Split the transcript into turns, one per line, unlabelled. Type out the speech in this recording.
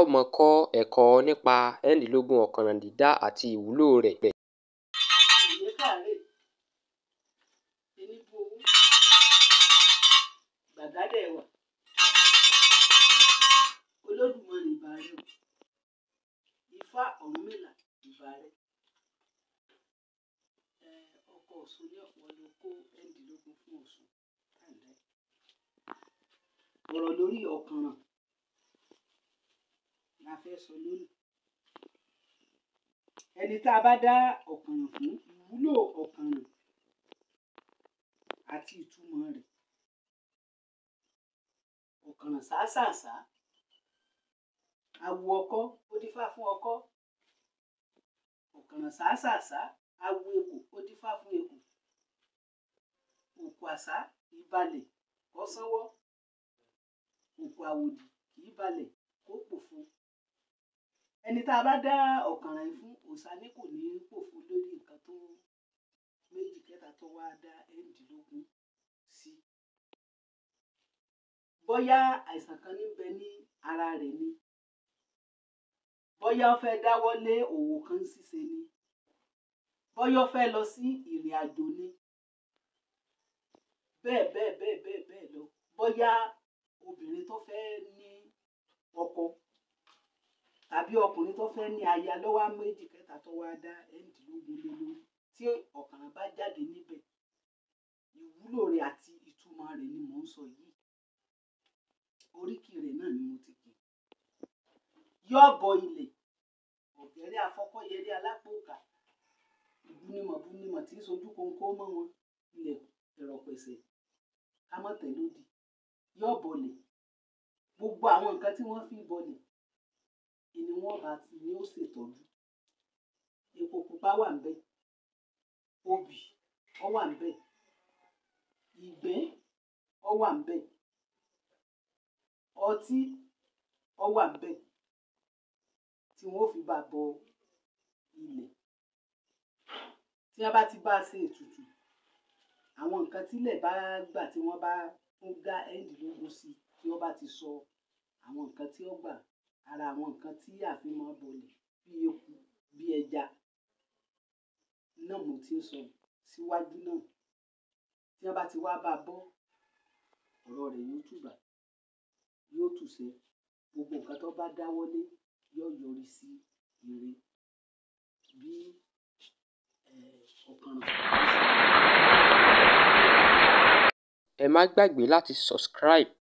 ó máa kọ́ ẹ̀kọ́ nípa ẹ́rìndínlógún ọ̀kànràn dídá àti ìwúlò rẹ̀.
ìwé kàárẹ̀ eníbu owó gbàgádẹ̀ wà olódùmarè ìbà rẹ o ifá ọ̀rúnmìlà ìbà rẹ ẹ ọkọ̀ ọ̀ṣun ní ọ̀pọ̀ ló kó ẹ́rìndínlógún fún ọ̀ṣun káàdá ọ̀rọ̀ lórí ọ̀kànràn la fẹ́ sọ lónìí ẹni tá a bá dá ọ̀kànràn fún ìwúlò ọ̀kànràn àti ìtumọ̀ rẹ̀ ọ̀kànràn sàásàsá awo ọkọ́ ó dífá fún ọkọ́ ọ̀kànràn sàásàsá awo ekò ó dífá fún ekò òkú àsá kì í balẹ̀ kó sánwọ́ òkú àwòdì kì í balẹ̀ kó pòfo ẹni tá a bá dá ọ̀kànràn yìí fún òòṣà ní kò ní pòfo lórí nǹkan tó méjì kẹta tó wá dá ẹ́rìndínlógún sí bóyá àìsàn kan ní bẹ ní ara rẹ̀ ni bóyá ó fẹ́ dáwọ́ lé òwò kan ṣíṣe ni bóyá ó fẹ́ lọ sí ìrìn àjò ni bẹ́ẹ̀ bẹ́ẹ̀ bẹ́ẹ̀ bẹ́ẹ̀ bẹ́ẹ̀ lọ bóyá obìnrin tó fẹ́ ní ọkọ tàbí ọkùnrin tó fẹ́ ní aya lọ́wọ́ méjì kẹta tó wá dá ẹ́rìndínlógún lé lórí tí ọ̀kànràn bá jáde níbẹ̀ ìwúlò rẹ̀ àti ìtumọ̀ rẹ̀ ni mò ń sọ yìí oríkì rẹ̀ náà ni mo ti pè yóò bọ ilẹ̀ ọ̀gẹ́rẹ́ afọ́kọ́yẹrí alápòkà ìbúnimọ̀ búnimọ̀ tí ń sojú kónkó mọ́ wọn ilẹ̀ ìrọ̀pẹ̀sẹ̀ kámọ́tẹ̀lódì yóò bọlẹ̀ gbogbo àwọn nǹkan tí wọ́n fi bọlẹ̀ ìní wọ́n bá ti ní ó ṣètọ́jú epo pupa wà ń bẹ̀ obì ó wà ń bẹ̀ ìgbẹ́ ó wà ń bẹ̀ ọtí ó wà ń bẹ̀ tí wọ́n fi bá bọ ilẹ̀ tí wọ́n bá ti bá a ṣe ètùtù àwọn nǹkan tílẹ̀ bá gbà tí wọ́n bá ń dá ẹ́rìndínlógún sí tí wọ́n bá ti sọ àwọn nǹkan tí ó gbà ara àwọn nǹkan tí àfihàn bọlẹ̀ bí eku bí ẹja náà mo ti ń sọ síwájú náà tí wọ́n bá ti wá bá a bọ́ ọ̀rọ̀ rẹ̀ yóò tùbà yóò tùṣẹ́ gbogbo nǹkan tó bá dáwọ́lé yóò yọrí sí ire bí ọ̀kànràn.
ẹ má gbàgbé láti subscribe